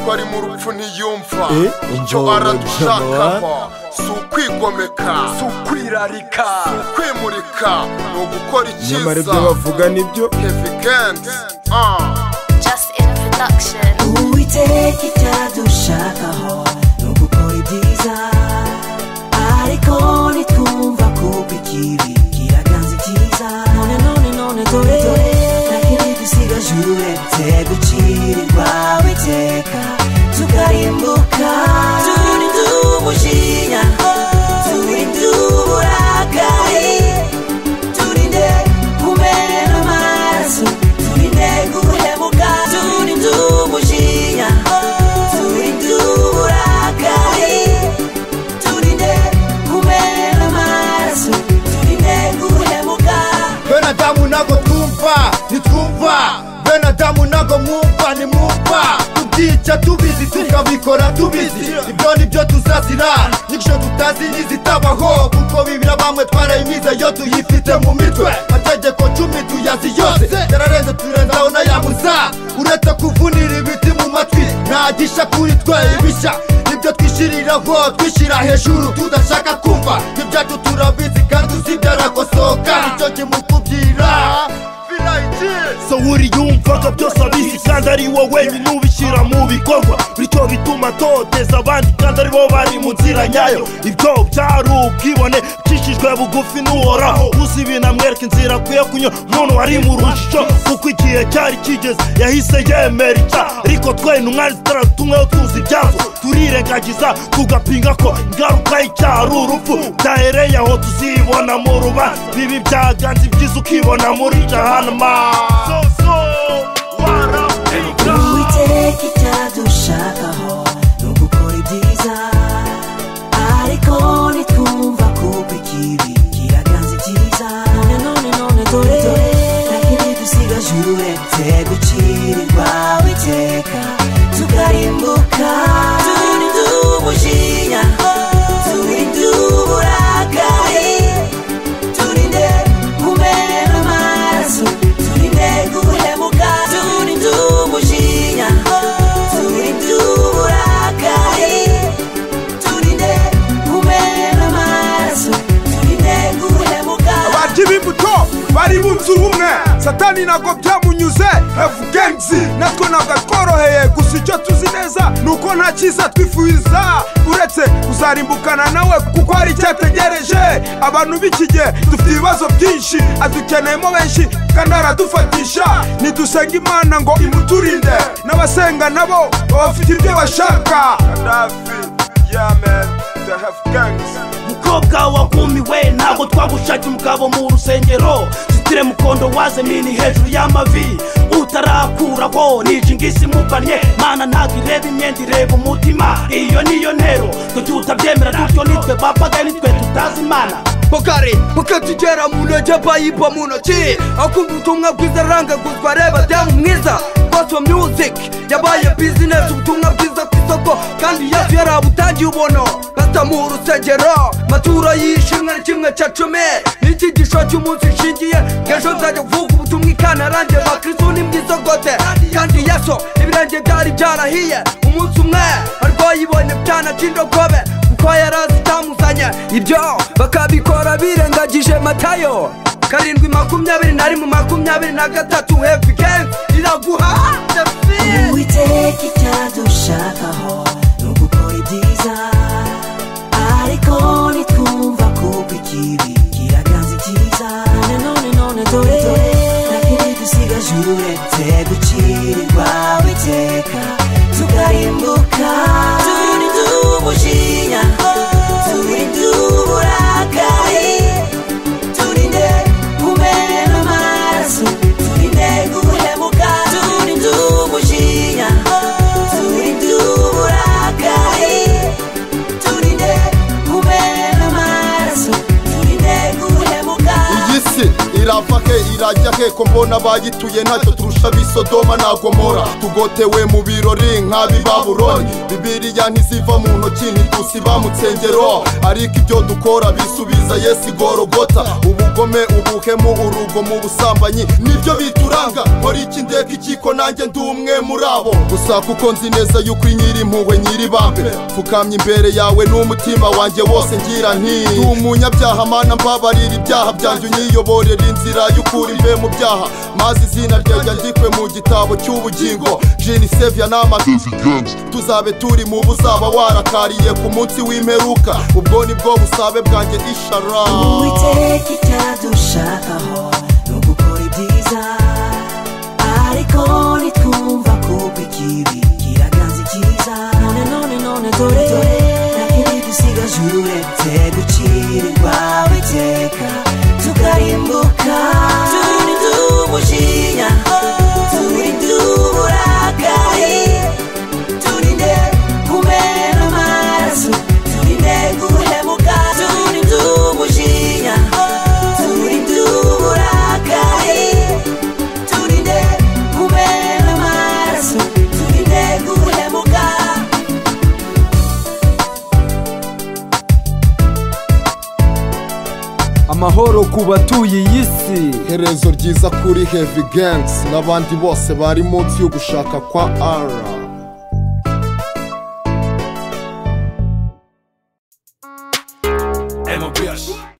twari mu rupfu ntiyumva Eh, icyo umva, aradushakaho si ukwigomeka si kwirarika ukwimurika ni ugukora nyamara ibyo icyiza bavuga nibyo Heavy Gangs ah. Just in production. uwiteka icyadushakaho ni ugukora ibyiza ariko nitwumva kuko ikibi kiraganza icyiza none none none dore ntakindi dusigaje uretse gucirirwa witeka tukarimbuka turinde umujinya turinde uburakari turinde kumena amaraso turinde guhemuka turinde umujinya turinde uburakari turinde kumena amaraso turinde guhemuka bene adamu ntago twumva ntitwumva bene adamu ntago mwumva ntimwumva tubyica tubizi tukabikora tubizi ibyo ni byo tuzazira n'ibyo tutazi ntizitabaho kuko bibira bamwe twarayimize yo tuyifite mu mitwe mategeko cumi tuyazi yose yararenze turenzaho n'ayabuza uretse kuvunira ibiti mu matwi ntagisha kuri twe ibishya ibyo twishyiriraho twishyira hejuru tudashaka kumva ibyacu turabizi kandi uzi byarakosoka icyo kimukubyira so uri yumvaga byose abizi kandi ari wowe wenyine ubishyira mu bikorwa bityo bituma atoteza abandi kandi aribo bari mu nzira nyayo ibyo byari ubwibone bwicishijwe bugufi n'uhoraho uzi ibintu amwereka inzira akwiye kunyura umuntu wari mu rujijo kuko igihe cyari kigeze yahise yemera icyaha ariko twe intumwa zitaratumweho tuzi ibyazo turirengagiza tugapinga ko ingaruka y'icyaha ari urupfu byahereye aho tuzibona mu rubanza bibi byaganze ibyiza ukibona muri jahanama so, so, warapinga. Uwiteka icyadushakaho ni ugukora ibyiza ariko nitwumva kuko ikibi kiraganza icyiza none none none dore ntakindi dusigaje uretse gucirirwa witeka tukarimbuka turinde umujinya turinde uburakari turinde kumena amaraso turinde guhemuka turinde umujinya turinde uburakari turinde kumena amaraso turinde guhemuka abati b'imbuto bari bunze ubumwe satani ntabwo byamunyuze hefu gengzi natwe ntabwo tworoheye gusa icyo tuzi neza ni uko nta cyiza twifuza uretse kuzarimbukana nawe kuko hari icyategereje abantu b'iki gihe dufite ibibazo byinshi adukeneyemo benshi kandi aradufatisha ntidusenga imana ngo imuturinde n'abasenga nabo baba bafite ibyo bashaka mukobwa wagumiwe ntabwo twagushakiye umugabo mu rusengero zitire mukondo waze mini hejuru y'amavi utarakuraho nije ingisi mubanye mana ntabwo ireba imyenda ireba umutima iyo niyo ntero twe tutabyemera dutyo nitwe bapagani twe tutazi imana bokare bakatugera mu ntoki bayipa mu ntoki akumva ubutumwa bwiza arangaguzwa areba damu mwiza baso music yabaye bizinesi ubutumwa bwiza ku isoko kandi yesu yarabutangiye ubono bata mu rusengero maturo yishimwe ni kimwe cya cumi n'icyigisho cy'umunsi nshingiye ngejo nzajya kuvuga ubutumwa ikana ranjye bakristo ni mwiza gode kandi yesu ibirenge byari byarahiye umunsi umwe arwayibonye byanacindogobe kuko yarazi icyamuzanye ibyo bakabikora birengagije matayo karindwi makumyabiri na rimwe makumyabiri na gatatu hefi genge iraguha dafi uwiteka icyadushakaho ni ugukora ibyiza ariko nitwumva kuko ikibi kiraganza icyiza none none none dore ntakindi dusigaje uretse gucirirwa witeka tukarimbuka turinde umujinya turinde uburakari turinde kumena amaraso turinde guhemuka turinde umujinya turinde uburakari turinde kumena amaraso turinde guhemuka iyi si irava ke irajya iriya nteko mbona bayituye ntacyo turusha ab'isodoma na gomora tugotewe mu birori nk'ab'i babuloni bibiriya ntiziva mu ntoki ntitusiba mu nsengero ariko ibyo dukora bisubiza yesu igorogota ubugome ubuhemu urugomo ubusambanyi nibyo bituranga nkora iki ndeka ikiko nanjye ndi umwe muri abo gusa kuko nzi neza yuko uri nyiri impuhwe nyiri bambe pfukamye imbere yawe n'umutima wanjye wose ngira nti ndi umunyabyaha mana mbabarira ibyaha byanjye unyiyoborera inzira y'ukuri mbe mu byaha maze izina ryanjye ryandikwe mu gitabo cy'ubugingo jini sevya n'amazi tuzabe turi mu buzaba warakariye ku munsi w'imperuka ubwo ni bwo busabe bwanjye ishara Uwiteka icyadushakaho ni ugukora ibyiza ariko nitwumva kuko ikibi kiraganza icyiza none none none dore nta kindi dusigaje uretse gucira irwawe iteka tukarimbuka turinde umujinya turinde uburakari turinde kumena amaraso turinde guhemuka turinde umujinya turinde uburakari turinde kumena amaraso turinde guhemuka amahoro ku batuye iyi si iherezo ryiza kuri heavy gangs n'abandi bose bari munsi yo gushaka kwa ara M.O.P.H.